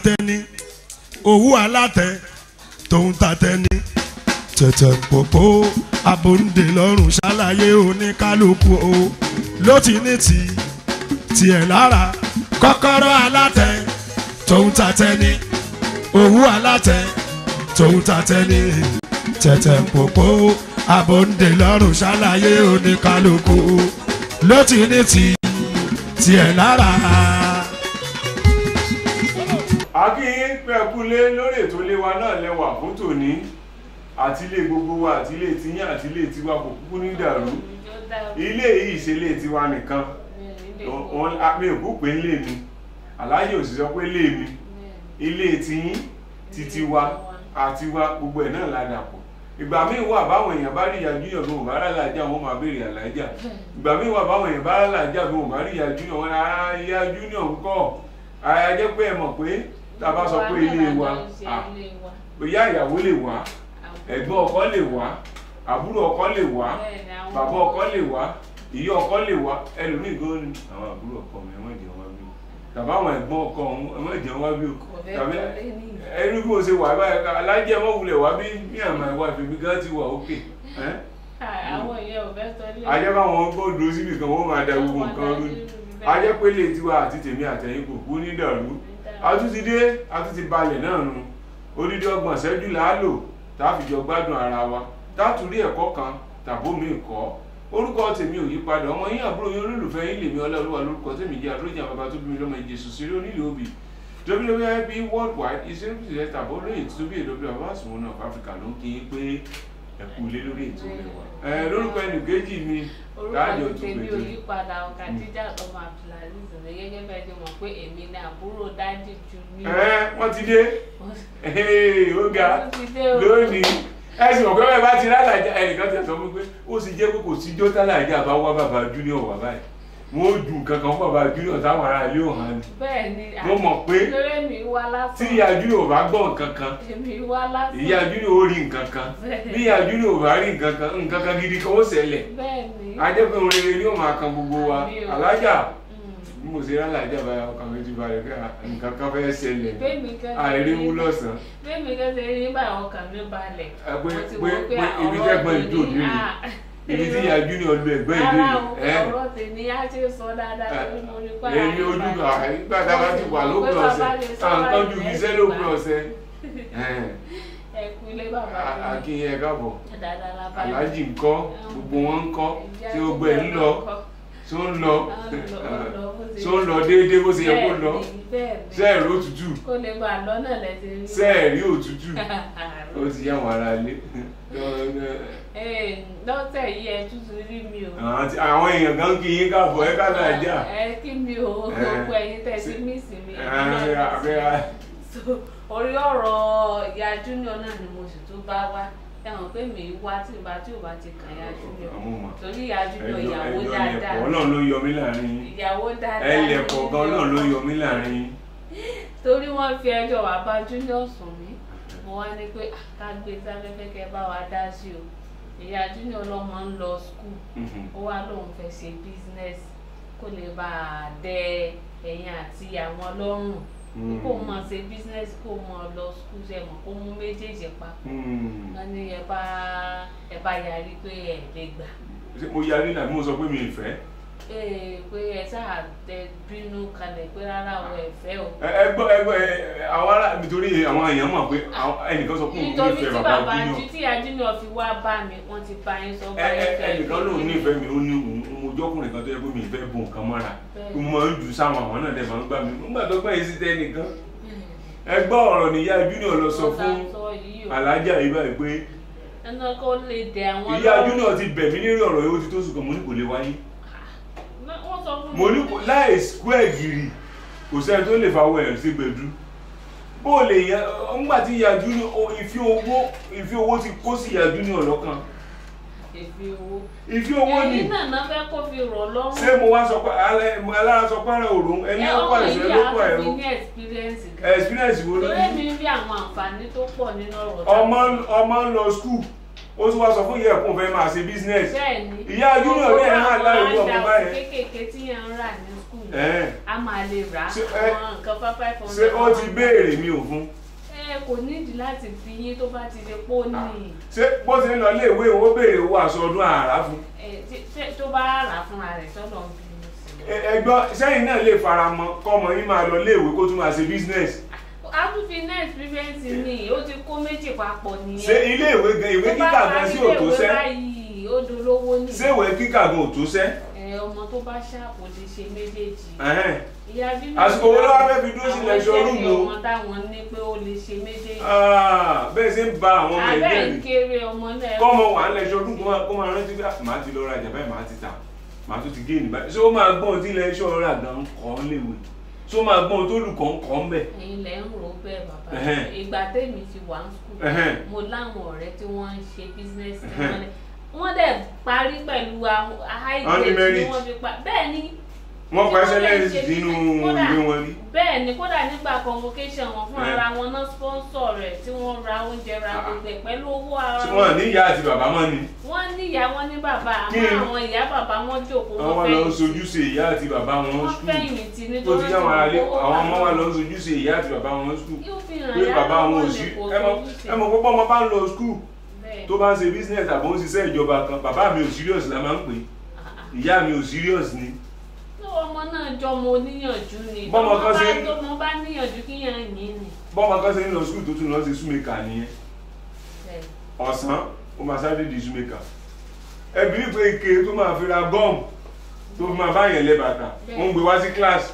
tẹni owó alátẹ tòun ta tẹni tẹ̀tẹ̀ pòpò abòǹde lọ́rùn ṣàlàyé oníkálukú o ló ti ní ti tiẹ̀ lára kọ́kọ́rọ́ alátẹ tòun ta tẹni owó alátẹ tòun ta tẹni tẹ̀tẹ̀ pòpò abòǹde lọ́rùn ṣàlàyé oníkálukú ló ti ní ti tiẹ̀ lára. akínyín pẹ́ẹ́kúlé lórí ètò ilé wa náà lẹ́wà fún tòní àti ilé gbogbo wa àti ilé tiyín àti ilé tiwa kò kúkú ní dàrú ilé yìí ṣe ilé tiwa nìkan wọn mi ò kú pé ilé mi aláyè ò sì sọ pé ilé mi ilé tiyín titi wa àti wa gbogbo ẹ̀ náà la dàpọ̀ ìgbà míì wà báwọn èèyàn bá rí ìyá júnior bí wọn bá rà lájà wọn máa béèrè àlájà ìgbà míì wà báwọn èèyàn bá rà lájà bí wọn bá rí ìyá júnior wọn á ìyá júnior ń kọ́ àyà jẹ́ pé ẹ mọ̀ pé tá a bá sọ pé ilé wa ah, ìyá ìyàwó lè wá ẹ̀gbọ́n ọkọ lè wá àbúrò ọkọ lè wá bàbá ọkọ lè wá ìyá ọkọ lè wá ẹlòmíì gan ni àwọn àbúrò ọkọ mi ẹ má jẹun wá bí o tàbí àwọn ẹ̀gbọ́n ọkọ ọ̀hún ẹ má jẹun wá bí o tàbí ẹni bí mo ṣe wà báyìí alájẹ mọ wulẹ̀ wá bí ní àmà ìwà ìfèmí gan ti wà ókè àwọn èèyàn ò fẹ́ sọ ilé ajẹ́ báwọn gbọ́dọ̀ síbi kan wọ́n máa da gbogbo nǹkan rú ni ajẹ́ pé lè tiwa àti tèmi àtẹ̀yìn kò kú ní dàrú àtúntì dé àtúntì balẹ̀ náà nu odidi ọgbọ̀n ṣẹ́jú là á lò tá a fi jọ gbádùn ara wa tá a tún rí ẹ̀kọ́ kan tàbó mi kọ́ orúkọ tèmi ò yí padà ọmọ yín àbúrò yín olólùfẹ́ yín lèmi ọlọ́ọ̀lúwa lórúkọ tèmi jẹ́ àdójà bàbá tó bí mi lọ́mọ ìjẹsùn sí onílé òbí wwip worldwide iṣẹ́ ìpìlẹ̀ tàbó lóye tó bí èdè bàbá àsùnwọ̀n náà fáfíríkà ló ń kí yín pé ẹ̀kú ilé lórí ètò rẹ̀ wá. ẹ lórúkọ ẹnì kejì mi káàdì orúkọ ọ̀tún tèmi ò pẹ̀tẹ́ yí padà ọ̀kà jíjà ọmọ abdulaziz rẹ gẹ́gẹ́ bẹ́ẹ̀ ti mọ̀ pé èmi ni àbúrò dájú ju ní. ẹ wọ́n ti dé Hey, ó ga Wọ́n ti dé o. lónìí ẹ sì mọ̀ pé bẹ́ẹ̀ bá ti rálàjà ẹnìkan ti sọ fún mi pé ó sì jẹ́ pé kò sí jótálàjà bá wá bàbá junior wà báyìí wọ́n ó ju nǹkan kan fún bàbá junior táwọn ará ilé ò hàn ní. bẹ́ẹ̀ ni Mo mọ̀ pé lórí mi wá tí lásán ìyá junior ò bá gbọ́ nǹkan kan èmi wá lásán ìyá junior ó rí nǹkan kan bí ìyá junior ò bá rí nǹkan kan nǹkan kan gidi kan ó ṣẹlẹ̀ bẹ́ẹ̀ ni ajẹ́pẹ́ òun rere ni ó máa kan gbogbo wa Àmì o. alájà Mm. bí mo ṣe rálàjà báyà ọkàn mi ti balẹ̀ pé nǹkan kan fẹ́ ṣẹlẹ̀ bẹ́ẹ̀mi kan àìríwú lọ́sàn-án bẹ́ẹ̀mi kan ṣe rí nígbà ọkàn mi balẹ̀ Ẹ pé- mo ti pé- wò pé pé ibi ọ̀rọ̀ tẹ́gbọ́n tèmi, ìjó òde rè. ah, ibi tí ìyá junior lu ẹ̀gbọ́n ìdí rárá o rẹ̀ ọ̀rọ̀ tèmi á ṣe sọ dáadáa torí mo rí pa èmi ojú kan nígbà tá a bá ti wà lópin ọ̀sẹ̀ à ń tọ́jú ibi iṣẹ́ lópin ọ̀sẹ̀ ẹkú ilé bàbá mi akínyẹ káàbọ̀ dáadáa la bá aláàjì ńkọ́ gbogbo wọn ńkọ́ tí ó gbẹ ń lọ tó ń lọ tó ń lọ déédéé bó ṣe yẹ kó lọ sẹ́ẹ̀rì òtútù kó lè bá a lọ́nà lẹ́sẹ̀ rí sẹ́ẹ̀rì òtútù ó ti yá wọn ara lé lọ́tẹ̀ yìí ẹ tútù rí mi o. Àwọn tí- àwọn èèyàn kan kí yín káàbọ̀ ẹ ká náà jà ẹ kí mi o Eh, gbogbo ẹ̀yin tẹ̀ sí mí sí mi. abẹ́ra So, orí ọ̀rọ̀ ìyá junior náà ni mo sì tún bá wá ẹ̀wọ̀n pé mi wá tí ìbá tí ò bá ti kàn ìyá junior àmúmọ̀ torí ìyá junior ẹjọ́ ìyàwó ẹjọ́ dáadáa lẹ̀pọ̀ náà ló yọ mí láàrin yín ìyàwó dáadáa ẹ ni lẹ̀pọ̀ gan náà ló yọ mí láàrin yín torí wọ́n fi ẹjọ́ wá bá junior sùn mí mo wá ní pé "Ah, ká gbé sáfẹ́fẹ́ kẹ́ bá wa dá sí o ìyá junior lọ́mọ ń lọ skul Mhm. ó wá lóun fẹ́ ṣe business kó lè bá a dẹ ẹ̀yìn àti àwọn lọ́rùn Mm. kó mọ̀ ṣe business kó mọ̀ lọ skul ṣe mọ̀ kó mú méjèèjì papọ̀ Mm. wọ́n ní ẹ bá ẹ bá yarí pé ẹ lè gbà Ṣé mo yarí náà bí mo sọ pé mi ì fẹ́ ee pé ẹ sáà tẹ bínú kalẹ̀ pé rárá o ẹ fẹ́ o. ẹ ẹ gbọ́ ẹ gbọ́ ẹ àwọn ará nítorí àwọn èèyàn mọ̀ pé àwọn- ẹnìkan sọ pé òun nítorí nífẹ̀ẹ́ tí bàbá bàbá junior ju tí ajínú fi wá bá mi wọ́n ti bá yín sọ ẹ báyìí ẹ fẹ́ ẹnìkan lòun nífẹ̀ẹ́ mi ó ní òun mo jọ́kùnrin kan tó yẹ pé mi ì fẹ́ bo nǹkan mọ́ra Bẹ́ẹ̀. mo máa ń jù sáwọn àwọn náà dẹ̀ máa ń gbà mí nígbà tó gbà yín sí tẹ́ nìkan ẹ gbọ́ ọ̀rọ̀ níyà junior lọ sọ fún alájà yìí báyìí pé ẹnu kó lè dẹ àwọn ìyá lọ́rùn. junior ti bẹ̀ mí lérí ọ̀rọ̀ yìí ó ti tó sùn kan mo ní kò lè wáyé wọ́n sọ fún mo ní kò láì square gírì kò sẹ́ni tó lè fawọ́ ẹ̀ sí gbẹ̀dú bó o lè yẹ ńgbà tí ìyá junior o- ìfi owó ìfi owó ti kó sí ìyá junior lọ́kàn èfi owó. ìfi owó ni ẹ̀yin náà náà fẹ́ kó fi rọ̀ lọ́rùn. ṣé mo wá sọ pé alẹ́ mo alára sọ pé ara òrùn ẹni ẹ ó ọmọ pàṣẹ yìí ló pọ̀ á ẹ̀rọ fi ní experience gan. experience wo ló torí ní mi rí àwọn àǹfààní tó pọ̀ nínú ọ̀rọ̀ tá a ọmọ ọmọ ń lọ school ó tún wá sọ fún ìyá ẹ̀kún fẹ́ máa ṣe business bẹ́ẹ̀ ni ìyá junior ní ẹ̀ hàn láì wú ọmọ Gbogbo báyẹn kéékèèké tí yẹn ń rà ní skul Ẹ̀hẹ́n. a máa lè rà á Ṣé, ẹ, àwọn nǹkan five five hundred. ṣé ó ti béèrè mi ò fún ẹ kò nídìí láti fi yín tó bá ti lè pọ́ ní ṣé bó ti ń lọ léèwé ó béèrè owó aṣọ ọdún àrà fún ẹ tí- tí- tó bá rà á fúnra rẹ̀ sọ́dọ̀ ń bínú sí i. Ẹ- ẹgbọ́n sẹ́yìn náà lè fara mọ́ kọ́mọ yín máa lọ léèwé kó tún máa ṣe business a tún fi net prevent ní ó ti kó méjì papọ̀ ṣé nìyẹn. ilé ìwé gan ìwé tó bá kíkà gan parí sí òtó iléèwé sẹ́ báyìí ó dolówó nìyẹn. ṣé ìwé kíkà gan òtó sẹ́ ẹ ọmọ tó bá ṣàpò lè ṣe méjèèjì. Ẹ̀hẹ́n. ìyá bíbí Àsìkò wo ló wá fẹ́ fi dúró sí lecture room o? àwọn ọmọ táwọn ní pé ó lè ṣe méjèèjì. Ah, bẹ́ẹ̀ ṣe ń ba àwọn ọmọ abẹ́ ẹgbẹ́ ń mi kéré ọmọ náà. kọ́mọ wà ń lẹ́ṣọ́ ọdún kó máa- kó máa rántí bí "Ah, màá ti lọ rajà báyìí màá ti tà màá tún ti gé ní báyìí ṣé ó máa gbọ́n tí lẹ́ṣọ́ rà gan kọ́ léwe ṣé ó máa gbọ́n tó lùkọ́ ń kọ́ ń bẹ̀ ẹ̀yin lẹ ń rò ó bẹ́ẹ̀ bàbá Ẹ̀hẹ́n. ìgbà tèmi ti wà ní skul Ẹ̀hẹ́n. mo láwọn ọ̀rẹ́ tí wọ́n ń ṣe bísínẹ́sì tí Ẹ̀hẹ́n. wọ́n lẹ̀ wọ́n dẹ̀ parí pẹ̀lú high Wọ́n ní grade tí merit. wọ́n fi pa bẹ́ẹ̀ ni wọ́n pa Tí wọ́n lè excellence ṣe nínú business. Kódà, ìwé wọn rí bẹ́ẹ̀ ni kódà nígbà convocation wọn fún Ẹ̀. ara wọn náà sponsor rẹ̀ tí wọ́n ra oúnjẹ ra Ah. gbogbo ẹ̀ pẹ̀lú owó ara tí wọ́n ní ìyá àti bàbá mọ́ ni wọ́n ní ìyá wọn ní bàbá Kí àmọ́ ni? àwọn ìyá bàbá wọn jókòó àwọn wa lọ ń sojú sí ìyá àti bàbá wọn wọ́n skul fẹ̀yìntì tó nítorí ti yá wọn alẹ́ owó àwọn ọmọ wa wà lọ ń sojú sí ìyá àti bàbá wọn skul yóò fi hàn pé yá bàbá wọn ò lọ́wọ́ sí ní kò ẹ mọ̀ sojúṣe. ẹ mọ̀ púpọ̀ ọmọ bá ń lọ skul Bẹ́ẹ̀. tó bá ń ṣe business àbò ń ṣiṣẹ́ ìjọba kan bàbá mi ò serious la máa ń pè é ìyá mi ò serious ni tó ọmọ náà jọmọ oníyànjú ni Bọ́mọ kan ṣe ń- tọmọ bá níyànjú kí yàn yín ni. bọ́mọ kan ṣe ń lọ skul tó tún lọ ṣe súnmẹ́kà nìyẹn Bẹ́ẹ̀. ọ̀sán ó máa sáré di súnmẹ́kà ẹbí pé ike tó máa fi ra gọ́ọ̀mù tó fi máa bá yẹn lẹ bàtà ó ń gbé wá sí kíláàsì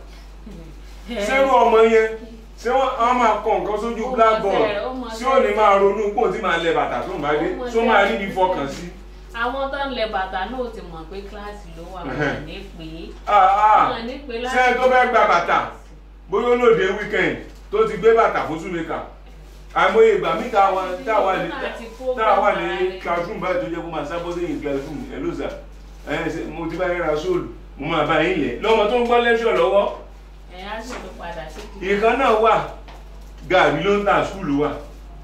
sẹ́rù ọmọ yẹn ṣé wọ́n á máa kọ nǹkan sójú Ó mọ blackboard tẹ́, ó mọ tí ò ní tẹ́. máa ronú pò tí máa lẹ bàtà tó ń bá dé Ó mọ tó tẹ́. máa níbi fọkàn sí. àwọn tó ń lẹ bàtà náà ti mọ̀ pé kíláàsì ló wà wọ́n ní pé Ah, ah. wọ́n ní pé ṣé ẹ tó fẹ́ gba bàtà bóyá olóde weekend tó ti gbé bàtà fún súnmẹ́kà àìmọye ìgbà mí tá a wà tá a wà ní tá a wà ní classroom báyìí tó jẹ́ kó máa sábọ́ sẹ́yìn classroom ẹ̀ ló sà ẹ̀ ṣe mo ti bá yẹn ra sóòlù mo máa bá yín lẹ̀ lọ́mọ tó ń gbọ́ lẹ́ṣọ̀ lọ́wọ́ ẹ̀ á sì ló padà sí kí. ìkan náà wà gàrí ló ń tà skúlù wà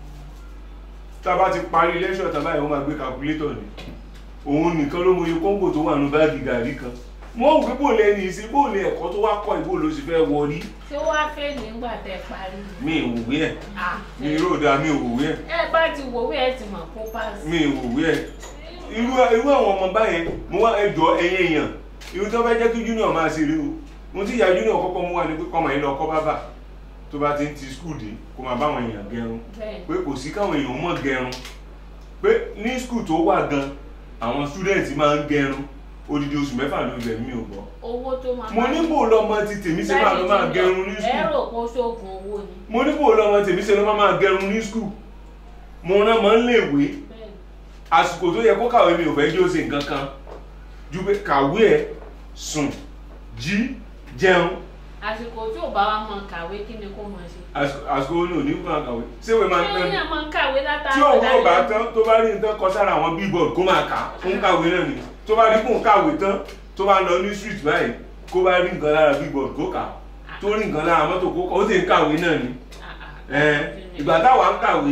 tá a bá ti parí lẹ́ṣọ̀ tá báyìí wọ́n máa gbé calculator ni òun nìkan ló mọye kóńgò tó wà ní báàgì gàrí kan wọ́n wù pé bóòlù ẹni ìsìn bóòlù ẹ̀kọ́ tó wá kọ́ ìbò ló sì fẹ́ wọrí tí ó wá fẹ́ nígbà tẹ parí. mi ìwòwé ẹ̀ Ah, mi ròdà mi ìwòwé ẹ̀ ẹ bá ti wòwé ẹ ti mọ̀ kó pass. mi ìwòwé ẹ̀ irú irú àwọn ọmọ báyẹn mo wá ẹjọ́ ẹyẹ èèyàn irú tó fẹ́ jẹ́ kí junior máa ṣe rí o mo ti yà junior kọ́kọ́ mú wa ni pé kọ́mọ yìí lọ kọ́ bábà tó bá ti ń ti skul dé kó máa báwọn èèyàn gẹrun bẹ́ẹ̀ pé kò sí káwọn èèyàn mọ̀ gẹrun pé ní skul tó wà gan àwọn student máa ń gẹrun odidi oṣù mẹ́fà ló bẹ̀ mí ò gbọ́ owó tó máa mo ní bò lọmọ ti tèmi ṣe máa lọ máa gẹrun ní ẹ skul rò pé ó ṣoògùn owó ni. mo ní bò lọmọ tèmi ṣe lọ máa máa gẹrun ní skul mo rán mọ́ ń léèwé bẹ́ẹ̀ àsìkò tó yẹ kó kàwé mi ò fẹ́ jí ó ṣe nǹkan kan ju pé kàwé ẹ̀ sùn jí jẹun àsìkò tí ò bá wa mọ kàwé kí ni kó mọ ṣe. àsìkò àsìkò ó ní òní fún àkàwé ṣéwé máa ń ṣé tán ó yàn máa ń kàwé látara tí òun ò bá tán tó bá rí nǹkan kọ sára àwọn bíbọ̀d kó máa kà á fún kàwé náà ni tó bá rí kó ń kàwé tán tó bá lọ ní street báyìí kó bá rí nǹkan lára bíbọ̀d kó kà á tó rí nǹkan lára mọ́tò kó kà ó sì ń kàwé náà ni Ẹn, ìgbà táwa ń kàwé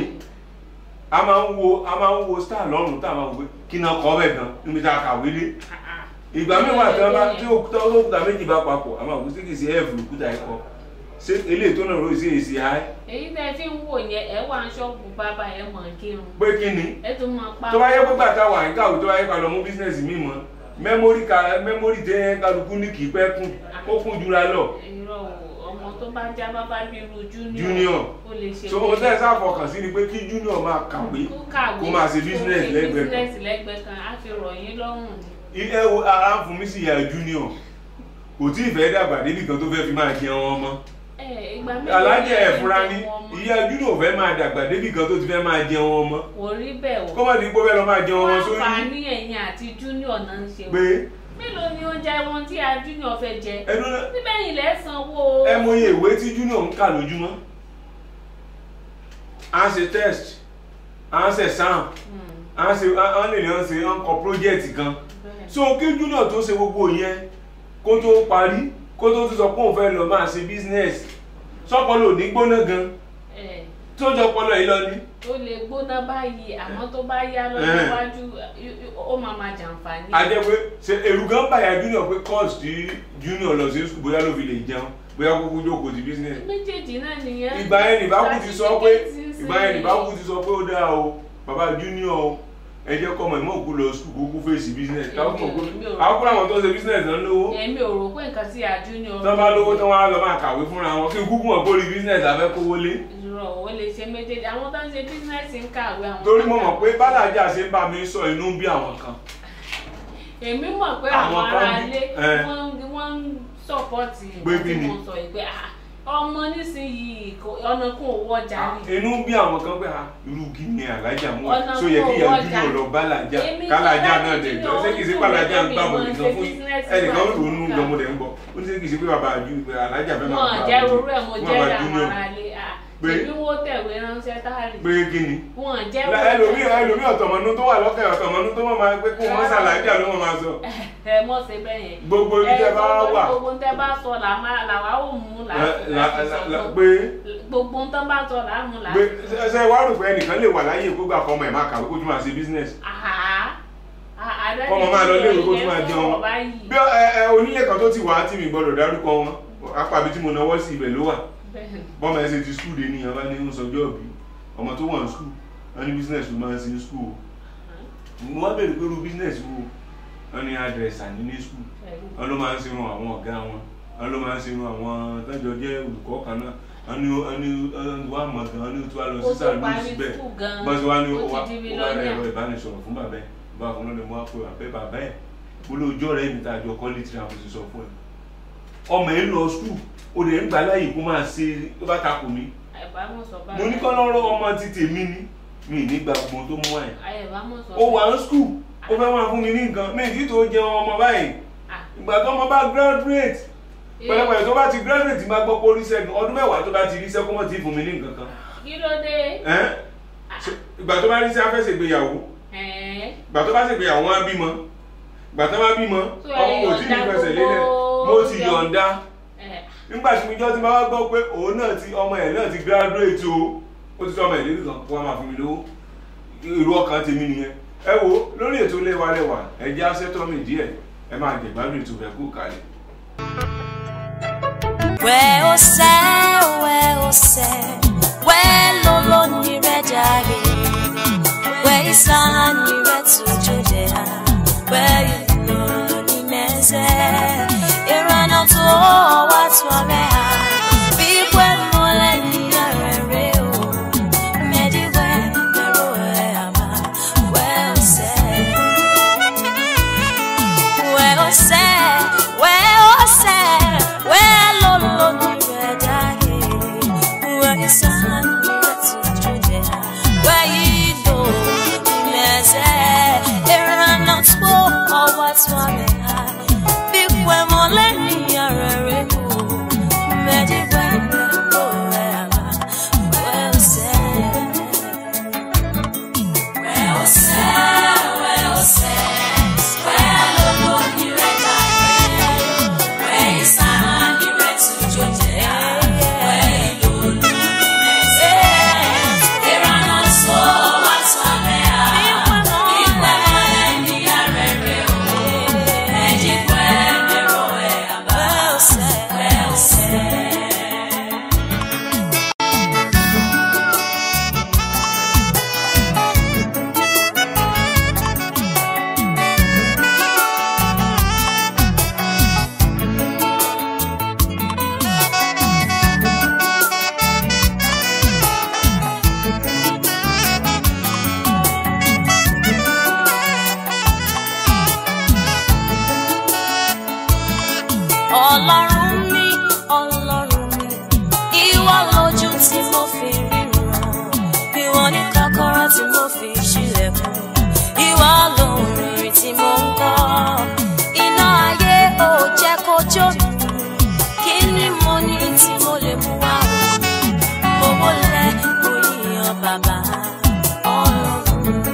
a máa ń wo a máa ń wo star lọ́rùn tá a máa wò pé kí náà kọ́ bẹ̀ gan níbi tá a kàwé dé ìgbà mẹ́wàá tí wọ́n bá tí òkúta olókùúta méjì bá papọ̀ a máa wò sí kì í ṣe ẹ̀fù òkúta ẹ̀kọ́ ṣé eléyìí tó náà rò sí èsì háì èyí tẹ́ fi ń wò yẹn ẹ wà ń ṣọ́ọ̀bù bàbá ẹ mọ̀ kírun pé kí ni ẹ tún mọ pa. tó bá yẹ pé gbàtà wà ní káwé tó bá yẹ ká lọ mú bísínẹ́sì mi mọ́ mẹ́mórì ká mẹ́mórì tẹ́ kálukú ní kì í pẹ́ kún ó kún jura lọ irọ́ o ọmọ tó bá já bábá bí irú junior Junior. ó lè ṣe so o tẹ́ sáfọkàn sí ni pé kí junior máa kàwé kó kàwé kó máa ṣe business kó ṣe lẹ́gbẹ̀ẹ́ kan. business lẹ́gbẹ̀ẹ́ kan á fi rọ̀ yín lọ́rùn ni. ẹ wo ara ń fún mi sí ìyá junior kò tí ì fẹ́ dàgbà débi kan tó fẹ́ fi máa jẹun ọmọ ẹ ìgbà méjì alájẹ ni ẹ̀ fúnra ní ẹ ń jẹun ọmọ. ìyá junior fẹ́ máa dàgbà débi kan tó ti fẹ́ máa jẹun ọmọ kò rí bẹ́ẹ̀ o. kó má di pé ó fẹ́ lọ máa jẹun ọmọ wọ́n sórí fa ní ẹ̀yìn àti junior náà ń ṣe o. pé mélòó ni oúnjẹ wọn tí a junior fẹ́ jẹ. ẹnu náà síbẹ̀ yìí lẹ́ sanwó. ẹ mọye ìwé tí junior ń kà lójúmọ́ à ń ṣe test à ń ṣe exam Hmm, à ń ṣe à ń lè ní à ń ṣe à ń kọ project kan bẹ́ẹ̀. so kí junior tó ṣe gbogbo yẹn kó tó parí kó tó tún sọ pé òun fẹ́ lọ máa ṣe business sọ́pọ̀ lò ní gbóná gan ẹ tó jọ ọpọlọ yìí lọ ni. ó lè gbóná báyìí àmọ́ tó bá yá lọ́jọ́ Eh. iwájú ó máa máa jàǹfààní. a jẹ́ pé ṣe èrù gan bàyà junior pé course tí junior lọ sí school bóyá ló fi lè jẹun bóyá kúkú jókòó ti business. méjèèjì náà nìyẹn. ìgbà yẹn nìbákú ti sọ pé Certificate ń ìgbà yẹn ṣe- nìbákú ti sọ pé ó dáa o bàbá junior o ẹ jẹ́ kọ́ ọmọ ìmọ̀ òkú lọ school kúkú fèsì business káwọn kò kú Èmi ò- àwọn kúrò àwọn tó ń ṣe business náà lówó èmi ò rò pé nǹkan tí àjú ni tán bá lówó tán wá lọ máa kàwé fúnra wọn kí kúkú wọn kórìí business àfẹ́ kówó lé ìrọ̀ ò lè ṣe méjèèjì àwọn tó ń ṣe bísínẹ́sì ń kàwé àwọn. torí tó mo ń mọ̀ kàwé. pé bálàjà ṣe ń bá mi sọ inú ń bí àwọn kan èmi mọ̀ pé Àwọn àwọn kan ará bí- ilé eh. wọ́n ń- wọ́n ń sọ́pọ́ọ̀tì Pé nǹkan kí tí ni? mo sọ yìí pé ah, ọmọ nísìnyìí kò- ọ̀nà kún owó ọjà ni. inú ń bí àwọn kan pé ah, irú kí ni alájà mú Ọ̀nà so yẹ kí kó ìyá wọ́jà. júnior lọ bálàjà Èmi kálájà kọ́ náà láti dẹ̀ ní jọ ṣé kì í ṣe ọdún pàlájà ń mi gbà mọ̀ bọ̀ ṣe nìkan fún business ẹnìkan wà ń ronú nígbà. lọmọdé ń bọ̀ ó ní ṣe kì í ṣe pé bàbá àjú alájà fẹ́ máa wọn bá jẹ́ àbújá. rorú ẹ̀ mo Wọ́n jẹ́ bá àwọn junior. ará ilé ah, Pé- èmi wo tẹ̀wé ránṣẹ́ táàrí pé kí ni wọn jẹ́ ẹlòmíì ẹlòmíì ọ̀tọ̀mọ̀nú tó wà lọ́kẹ́ ọ̀tọ̀mọ̀nú tó mọ̀ máa pé kó wọ́n ṣàlàyé ló mọ̀ máa sọ ẹ mọ̀ ṣe bẹ́ẹ̀ yẹn. gbogbo ibi tẹ́ bá wà gbogbo tẹ́ bá sọ là má- làwa ò mú là la- la- láti sọ la- fún. pé gbogbo tán bá sọ là á mú là á pé ṣe- ṣe wá rò pé ẹnìkan lè wà láyé kó gbà kọ́mọ ẹ̀ máa kàwé kó tún máa ṣe business Kọ́mọ máa lọ léèwé kó tún máa jẹun. bí ẹ ẹ onílé kan tó ti wà á tì mí gbọ́dọ̀ dárúkọ wọn apàbí tí mo náwó sí ibẹ̀ ló wà bọ́mọ ẹ ṣe ti skul dé nìyẹn bá ní ń sọjọ́ òbí ọmọ tó wà ní skul wọn ní business ló máa ń ṣe ní skul mo wá bèrè pé irú business wo wọn ní adresa ní ní skul wọn ló máa ń ṣerun àwọn ọ̀gá wọn wọn ló máa ń ṣerun àwọn tọ́jọ́ jẹ́ olùkọ́ kan náà wọn ní wọn ní wọn mọ̀ gan wọn ní tí wàá lọ sí sàlùmí síbẹ̀ bọ́sí wá ní ó wá ó wá rẹ̀ ẹ̀rọ ìbánisọ̀rọ̀ fún bàbá ẹ̀ bá fún lọ́dẹ̀ mo wá pé bàbá ẹ̀ bàbá ẹ̀ mo lé ojú ọ̀rẹ́ mi tá a jọ kọ́lé tí a mo sì sọ fún ẹ̀ ọmọ ẹ̀ ń lọ skul ó lè ń gbà láàyè kó máa ṣe tó bá takò mí mo ní kọ́ lọ́rọ́ ọmọ ti tèmi ni mi ní gba gbogbo tó mú ẹ̀ ó wà ní skul ó fẹ́ máa fún mi ní nǹkan mi ìdí tó jẹun ọmọ báyìí ìgbà tó ọmọ bá graduate pẹ̀lẹ́pẹ̀lẹ́ tó bá ti graduate máa gbọ́ pé oríṣẹ́ ọdún mẹ́wàá tó bá ti ríṣẹ́ kó mọ̀ tí fún mi ní nǹkan kan kí ló dé Ẹ́n? Ṣé- ìgbà tó bá ríṣẹ́ afẹ́sẹ̀ ìgbéyàwó Ẹ̀ẹ́, ìgbà tó bá ṣègbéyàwó wọn á bímọ ìgbà tó bá bímọ So, ẹ ọmọ kò tí ní yọ̀ǹda fẹsẹ̀ lélẹ̀ gbogbo mo ti yọ- yọ̀ǹda ẹ̀, nígbà tí mo jọ́ ti máa gbọ́ pé òun náà ti ọmọ ẹ̀ náà ti graduate o ó ti tọ́ ọmọ ẹ̀ lérí kan kó wá máa fún mi lówó irú ọkàn tèmi nìyẹn ẹ wo lórí ètò léwalẹ́wà ẹ jẹ́ asẹ́tọ́mì díẹ̀ ẹ máa jẹ̀gbádùn ètò rẹ̀ kú kalẹ̀. Where oh say, where oh say, where lolo ni redare, where isana ni retu jodea, where lolo ni meze, irana to watu amea, bigwe mole ni arere o, medi we mero e ama, where oh say. Where oh say, where oh say, where lo lo ni redage, where is sun to Judea, where you do ni meze, era not go or what's one big when mole ni arere mo, medi when go ever, where oh say, where oh say, where oh say. Ọlọ́run mi, Ọlọ́run mi, ìwọ lójú tí mo fi ríran, ìwọ ní kọ́kọ́rọ́ tí mo fi ṣílẹ̀kùn, ìwọ lórin tí mo ń kọ́. Iná ayé ò jẹ́ kó jó mi, kí ni mo ní tí mo lè mú wá o? Mo wọlé mo yíyan bàbá Ọlọ́run mi.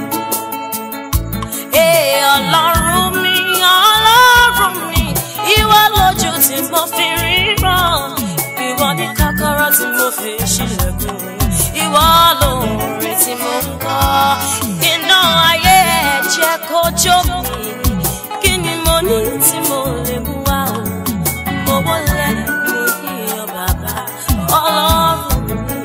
Ee ọlọ́run mi, ọlọ́run mi, ìwọ lójú tí mo fi ríran, ìwọ ní kọ́kọ́rọ́ tí mo fi ṣílẹ̀kùn, ìwọ ìwọ lóore tí mo ń kọ́ iná ayé ẹ̀ jẹ́ kó jó mi kí ni mo ní tí mo lè mú wá o mo wọlé mi iyọ̀ bàbá ọlọ́run mi.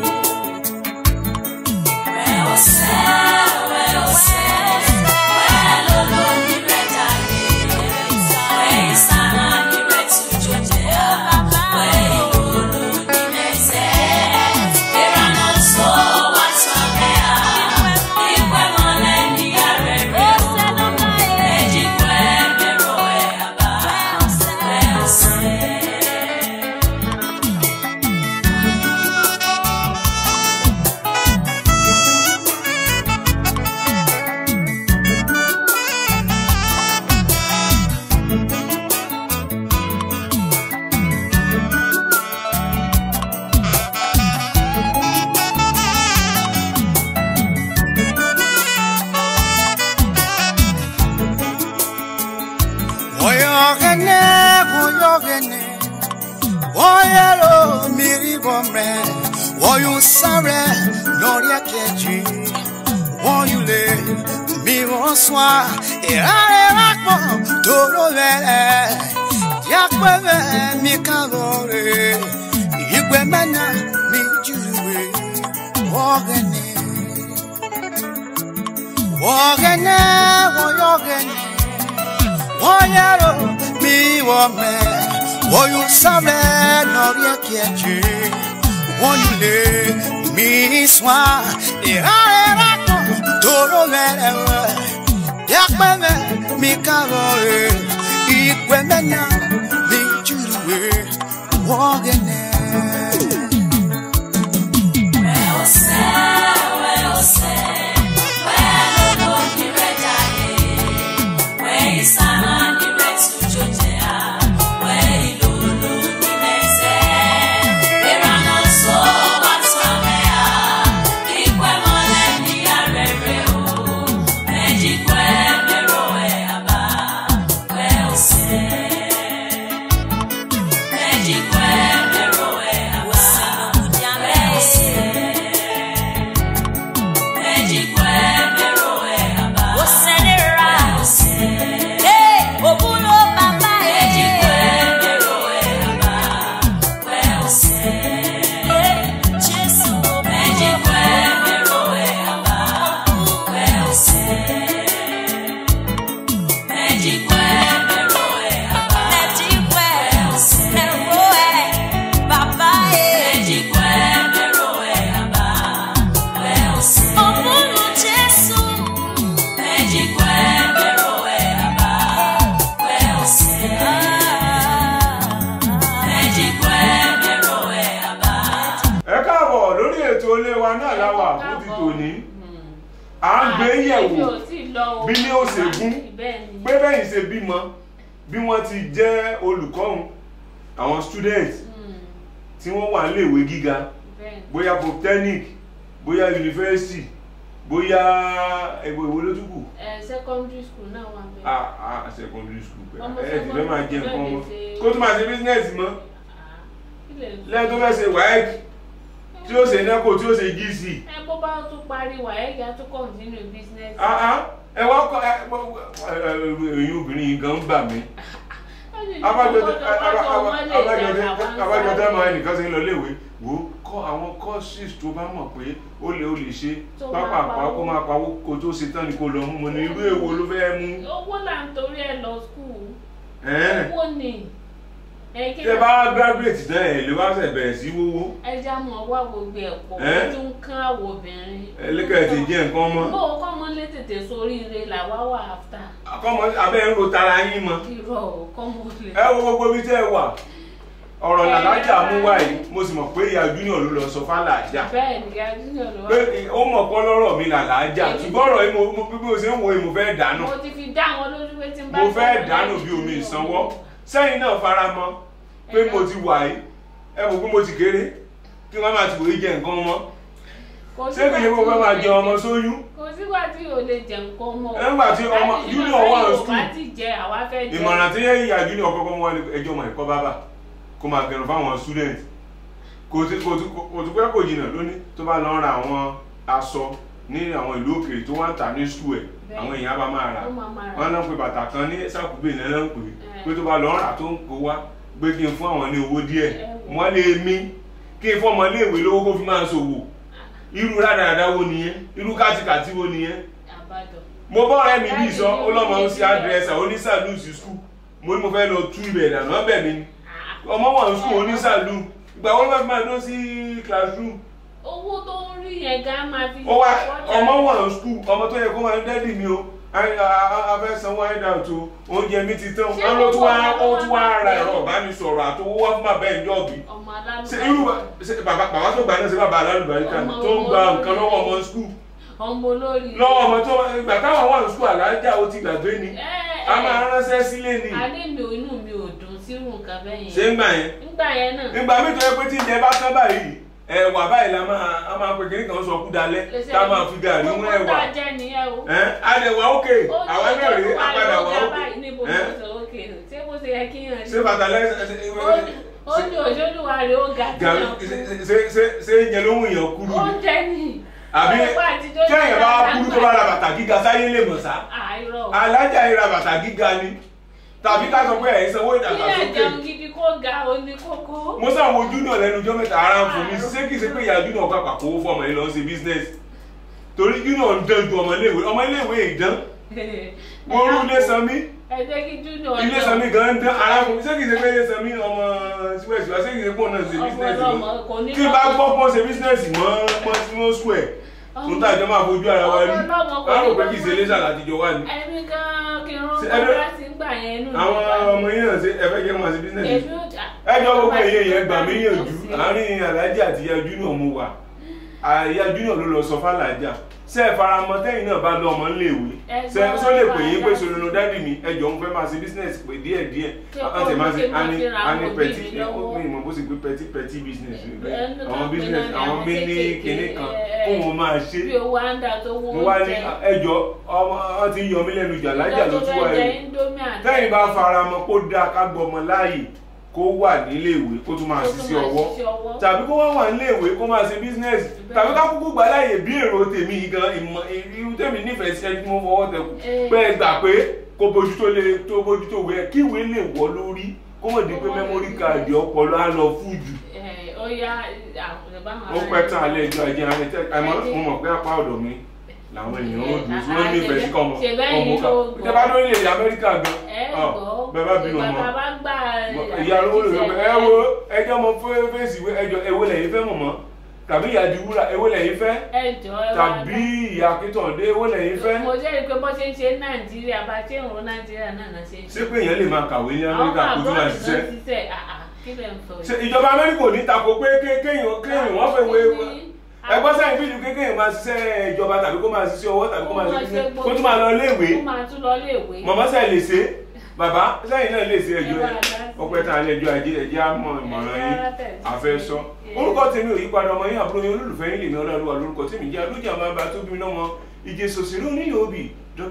Rẹ̀ ọ̀sẹ̀, rẹ̀ ọ̀sẹ̀, rẹ̀ lólórí rẹ̀ dàrí, rẹ̀ ìsáná ní rẹ̀ tùjọ́ jẹ́ à, rẹ̀ ìlúlú ní mẹ́sẹ̀, ìrànà sọ wá sọ̀rẹ́ à, ìpẹ́ mọ́lẹ̀ ní ààrẹ rẹ̀ o, ẹ̀jìgbẹ́ mẹ́rọ ẹ̀ àbá, rẹ̀ ọ̀sẹ̀. Oyogene, oyogene, oyelo miri bombe, oyun sare lórí ẹ̀kejì, oyule mi wọ́n swa, ìrare rápọ̀ tóró rẹ̀, yàpẹ̀rẹ̀ mi kàlọ́rẹ̀, ìgbẹ́ mẹ́nà mi jùlùwẹ̀, oyogene, oyogene, oyogene. Oyero mi wome Oyu sabe nori ekiechi Oyule mi swa Irare rato toro verewe Yakmeme mi karore Ikwe mena mi juruwe Wogene ẹ káàbọ̀ lórí ètò ilé wa náà láwà fún ti tòní à ń gbé yẹ̀wò bí ní ó ṣe gún pé bẹ́yìn ṣe bímọ bí wọ́n ti jẹ́ olùkọ́ òun àwọn student tí wọ́n wà níléèwé gíga bóyá polytechnic bóyá university bóyá ẹgbẹ́ ìwé ló tún kù secondary school náà wà bẹ́ẹ̀. ah ah secondary school pé Ọmọ ẹ ti fẹ́ máa jẹ nǹkan secondary mọ́ ṣe- kó tó máa ṣe business mọ́ Ilé- lẹ́yìn tó fẹ́ ṣe waec tí ó ṣe neco tí ó ṣe gc ẹ bó bá tún parí wàhálà á tún continue business. ah ah ẹ wá kọ ẹ ẹyin obìnrin yìí gan ń bà mí abájọdé abájọdé abájọdé máa ẹnìkan ṣe ń lọ léèwé wò ó kọ́ àwọn courses tó bá mọ̀ pé ó lè ó lè ṣe Tó máa pápápá pawó. kó máa pawó kó tó ṣe tán ni kó lọ mú mo ní irú èwo ló fẹ́ mú owó là ń torí ẹ lọ school ẹ́n. owó ni ẹ kí tẹ bá graduate tán ẹ̀ lè wá ṣẹ̀ bẹ̀rẹ̀ sí wówó ẹja mọ wá gbogbo ẹ pọ̀ Ẹ́? ó tún kán àwọn obìnrin. ẹlẹ́kẹ̀ẹ́ ti jẹ́ nǹkan mọ́ bó o kọ́ mọ́ lé tètè sórí ire làwa wà áfítà akọ́mọ abẹ́ ń ro tara yín mọ́ irọ́ o kọ́ mọ́ lé. ẹ wo gbogbo ibi tẹ́ ẹ wà ọ̀rọ̀ làlájà mú wáyé mo sì mọ̀ pé ìyá junior ló lọ sọ fálàjà bẹ́ẹ̀ ni ìyá junior ló pé wá. ó mọ̀ pọ́ lọ́rọ̀ mi làlájà ṣùgbọ́n ọ̀rọ̀ yìí mo mo- bí mo ṣe ń wo yìí mo fẹ́ dànù mo ti fi dá wọn lójú pé tí n bá mo sọ fẹ́ wọn dànù lẹ́yìn bí omi tí ìsanwó wọn- sẹ́yìn náà fara mọ́ pé mo ti wà yìí ẹ mọ̀ pé mo ti kéré kí wọ́n máa ti wòye jẹ nǹkan mọ́ Kò ṣé kì í ṣe pé mo fẹ́ máa jẹ ọmọ sóyún kò sígbà tí o lè jẹ nǹkan mọ́. Nígbà tí ọmọ Láti junior nígbà wà ní tí school. Yorùbá ti jẹ àwa fẹ́ jẹ. ìmọ̀ràn tí yẹ ìyá junior kọ́kọ́ mú wá ní ẹjọ́ ọmọ ẹ̀kọ́ bábà kó máa gẹrun fáwọn student kò tí kò tí kò tí pẹ́ kò jìnnà lónìí tó bá lọ ra àwọn aṣọ ní àwọn ìlú òkèèrè tó wá ń tà ní skul ẹ̀ Bẹ́ẹ̀. àwọn èèyàn bá máa rà Ó máa máa rà. wọn náà pe bàtà kan ní sàkúgbè náà náà ń pè é Ẹ̀. pé tó bá lọ rà tó ń kó wá gbé kí n fún àwọn ní owó díẹ̀ Ẹ wò. wọ́n lè mí kí n fún ọmọ iléèwé lówó kó fi máa ṣòwò irú rádaràda wo nìyẹn irú kátìkàtì wo nìyẹn àbájọ. mo bọ́ ọ̀rẹ́ mi bí sọ ó lọ́mọ ó sí àdírẹ́sà ó ní sàlù sí skul mo ní mo fẹ́ lọ tú ibẹ̀ dànù ọbẹ̀ mi ni ọmọ wọn skul ó ní sàlù ìgbà wọn bá fi máa dún sí classroom owó tó ń rí yẹn gan máa fi. ó wá ṣọjà. ọmọ wọn skul ọmọ tó yẹ kó máa dẹ́dì mi o afẹ́ sanwó àìdá tó oúnjẹ mi ti tán Ṣé wọn ló tún wá owó ó tún wá ra owó ẹ̀rọ ìbánisọ̀rọ̀ àtowó wá fún bàbá ẹ̀ jọ́ọ̀bì ọmọ ṣe irú alálùbáyé ṣe bàbá bàbá tó gbà náà ṣe bàbá alálùbáríkà ni tó ń gba nǹkan lọ́wọ́ ọmọ skul ọmọ olórí. lọ́wọ́ ọmọ tó ìgbà táwọn wà ní skul àlájá ó ti gbàgbé ni ẹ a máa ránṣẹ́ sílé ni adé mi ò inú mi ò dùn sírù nǹkan bẹ́ẹ̀ ṣé yẹn. ń gbà yẹn nígbà yẹn náà. nígbà míì tó yẹ pé tí ìjẹ bá tán báyìí ẹ̀wà báyìí la máa a máa pe kiri kan sọ kú dalẹ̀ tá a máa fi gàrí mú gbogbo ẹ̀wà tá a jẹ nìyẹn o. ẹ adẹ̀wà òkè Ó ní àwọn náà rèé ọjọ́ apàdà tó wà wà òkè lórí níbo ẹ ló sọ òkè nù ṣé bó ṣe yẹ kí yàn rí. ṣé bàtà lẹ́sẹ̀ ó ní òjòlúwa rẹ̀ ó ga tí gàrí yàn kú. ṣe ṣe ṣe ìjẹ ló ń yàn kúrú ni oúnjẹ ni. àbí Ọ̀pọ̀ àtijọ́ ní kẹ́yìn bá àgbà kúrú tó bá ra bàtà gíga sáyé lè mọ̀ sá àìrọ̀. alájà yìí ra bàtà gíga ni tàbí ká sọ pé ẹ̀yin sanwó kí ẹ̀ ìdàgbàsókè jẹun gidi kó ga oní kókó. mo sàn wo júnà lẹ́nu ọjọ́ mẹ́ta ara ń fún mi ṣé kìí ṣe pé ìyá júnà ọkọ̀ àpapọ̀ owó fún ọmọ yìí lọ ń ṣe business torí júnà ń dán ju ọmọléèwé ọmọléèwé ìdán mo rú ilé sanmi ẹ jẹ́ kí júnior ilé sanmi gan ń dán ara fún mi ṣé kìí ṣe pé ilé sanmi ọmọ síwẹ̀sì wá ṣé kìí ṣe pé òun náà ṣe Ọmọ business ọlọ́mọ mọ́ kò ní kí n bá gbọ́ pé ó ṣe business mọ́ mọ́ mọ́ square tó ń tàjọ́ máa fojú ara wa rí Ọmọ ọlọ́mọ kò wọ́n á rò ní pé gbọ́ kìí ṣe léṣà láti jọ wá ni ẹ̀mí gan kí n rán Ṣé bọ́ ẹbí- láti ń gbà yẹn nù. àwọn ọmọ yìí náà ṣe ẹfẹ́ jẹ́ máa ṣe business èmi ò jà. ẹjọ́ gbogbo èyí yẹn gbà mí yànjú àárín alájà àti ìyá júnior mo wà àyà júnior ló lọ sọ fàlàjà ṣe é faramọ́ tẹ́yìn náà bá lọ ọmọ níléèwé ṣe é sọ lè pè yín pé sọlọ́nà dádì mi ẹjọ́ ń fẹ́ máa ṣe business pé díẹ̀ díẹ̀ Ṣé àwọn tẹ̀ máa ṣe kọ́ ló ṣe máa ani fi ra ani àwọn pẹ̀tí òbí mi lọ́wọ́? mi ìmọ̀ bó ṣe gbé pẹ̀tí pẹ̀tí business Ẹnu àwọn kan business pinnu ni àwọn àwọn mí ní kéékèèké, kinní kan ẹ, kó wọn máa ṣe bí owó àǹdà tó wọ́n mo wá ní ẹjọ́ ọmọ ọ ti yọ mí lẹ́nu jà lájà ló tún wá jẹ ẹ̀rù indomie àti tẹ́yìn bá faramọ́ kó dáa ká gbọmọ láàyè kó wà níléèwé kó tún máa Kó tún ṣiṣẹ́ máa ọwọ́ ṣiṣẹ́ ọwọ́. tàbí kó wá wà níléèwé kó máa ṣe bísínẹ́sì tàbí ká kúkú gbà láàyè bí èrò tèmi gan ìmọ̀ irú tèmi nífẹ̀ẹ́ sí ẹni tí mo fọwọ́ tẹkù Eh. pé ẹ gbà pé kó bójú tó lè tó bójú tó wẹ kí ìwé lè wọ lórí kó mọ̀ di pé Kó mọ̀ mẹ́mórì lè- káàdì ọpọlọ á lọ fún jù ẹ, ó yá àwọn ìbáwọn ó pẹ́ tán alẹ́ ìjọ ajé alẹ́ tẹ́ àmọ́ mo mọ̀ pé apá ọ̀dọ̀ mi làwọn èèyàn ó dùn sí wọ́n nífẹ̀ẹ́ sí kọ́ ọmọ Ṣe bẹ́ẹ̀ ọmọ ni ká ló gbọ́. tẹ́ bá lórí ilẹ̀ Amẹ́ríkà gan ẹ ọ, gbọ́ bẹ́ẹ̀ bá bínú ọmọ ìgbà bá gbà ìyá arúgbó lè sọ pé ẹ wo ẹjọ́ mọ fẹ́ fèsì ìwé ẹjọ́ ewé lẹ́yìn fẹ́ mọ̀mọ́ tàbí ìyá diwúrà ewé lẹ́yìn fẹ́ ẹ jọ ẹ wá tàbí ìyá akíntọ̀dé ewé lẹ́yìn fẹ́ mo jẹ́rìí pé bó ṣe ń ṣe Nàìjíríà bá ṣe ń ro Nàìjíríà náà náà ṣe ń ṣé pé èèyàn lè máa kàwé ní Amẹ́ríkà kó tún máa ṣiṣẹ́ ṣiṣẹ́ àà kí lè ń sọ ṣe ìjọba Amẹ́ríkà ò ní tako pé ké- kéèyàn kéèyàn wọ́n fẹ́ wé ẹgbọ́n sẹ́yìn fídíò kéèyàn máa ṣiṣẹ́ ìjọba tàbí kó máa ṣiṣẹ́ ọwọ́ tàbí kó máa ṣe business, kó tún máa lọ léèwé ó máa tún lọ léèwé mọ̀mọ́ sẹ́yìn lè ṣe bàbá sẹ́yìn náà lè ṣe ẹjọ́ Ẹ ẹ̀ bá a dá sí. ọpẹ́ tán alẹ́ ẹjọ́ ajé ẹjẹ́ àmọ́ ìmọ̀ràn Ẹ yín rárá tẹ̀ sí. àfẹ́sọ Ẹ. orúkọ tèmi ò yípadà ọmọ yín àbúrò yín olólùfẹ́ yín lèmi ọlọ́run lórúkọ tèmi jẹ́ alójà máa bá tóbi náà mọ ìjẹ sòsèré onílé òbí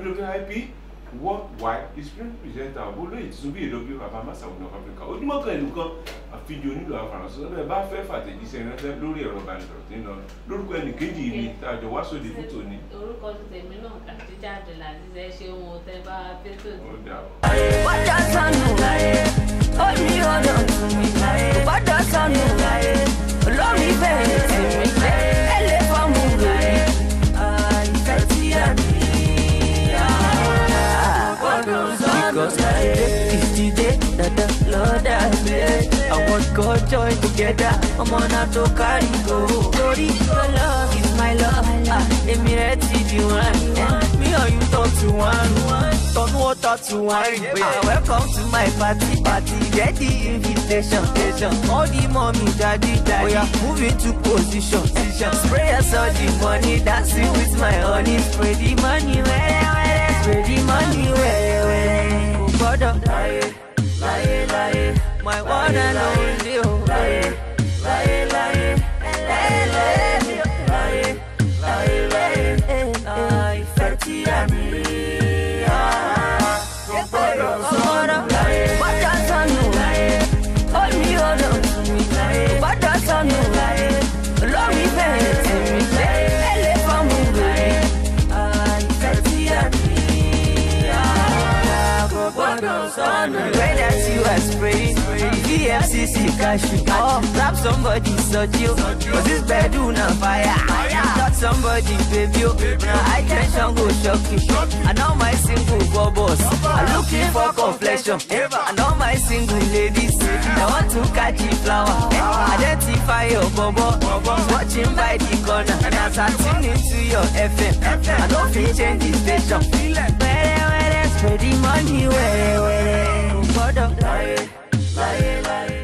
wwip worldwide experience presenter àbólóyè tuntun bí èdè bàbá masawu north africa ojúmọ́ kan ìlú kan àfijọ́ onílò àfàrànsọ bẹ́ẹ̀ bá fẹ́ fàtẹ̀jíṣẹ́ ránṣẹ́ lórí ẹ̀rọ ìbánisọ̀rọ̀ tí ń lọ lórúkọ ẹnìkejì mi tàjọ wá sóde fún tòní orúkọ ti tèmi náà Khadija Abdulaziz ẹ ṣe ohun tẹ bá fẹtọ ó dà ó. Bọ́dà sọnù láyé, ó ní ọ̀nà tún mi láyé. Bọ́dà sọnù láyé, olórí bẹ̀rẹ̀ tèmi lé. Ẹ lè fọ́ọ̀mù lórí àìfẹ́ tí a ní. Bọ́dà sọnù láyé, ìdílé dada lọ́dà gbé. Àwọn kan join together, ọmọ náà tó kárí go. Torí your love is my love, ah, èmi rẹ̀ ti di wọn. Me or you talk to one, turn water to wine. Ah, welcome to my party, party. Get the invitation, invitation. All the mommy, daddy, daddy. Oh yeah, move into position, position. Spray us all the money, dancing with my honey. Spray the money, where, where, spray the money, where, where. Oh, brother, láyé, láyé, láyé, my one and only, oh, láyé, láyé, láyé, láyé, láyé, láyé, láyé, láyé, ah, ìfẹ́ tí a ní. Bọ́dà sọnù láyé, ó ní ọ̀nà tún mi láyé. Bọ́dà sọnù spraying. EFCC cash you. Oh, grab somebody, such you. Cause this bedroom on fire. Touch somebody, baby. oh. Now high tension go shock you. And all my single bubbles. I'm looking for complexion. And all my single ladies. I want to catch the flower. Identify your bubble. Watching by the corner. And as I tune into your FM. I don't feel change the station. Where, where, spread the money. Where, where, Gbọ́dọ̀ láyé, láyé, láyé.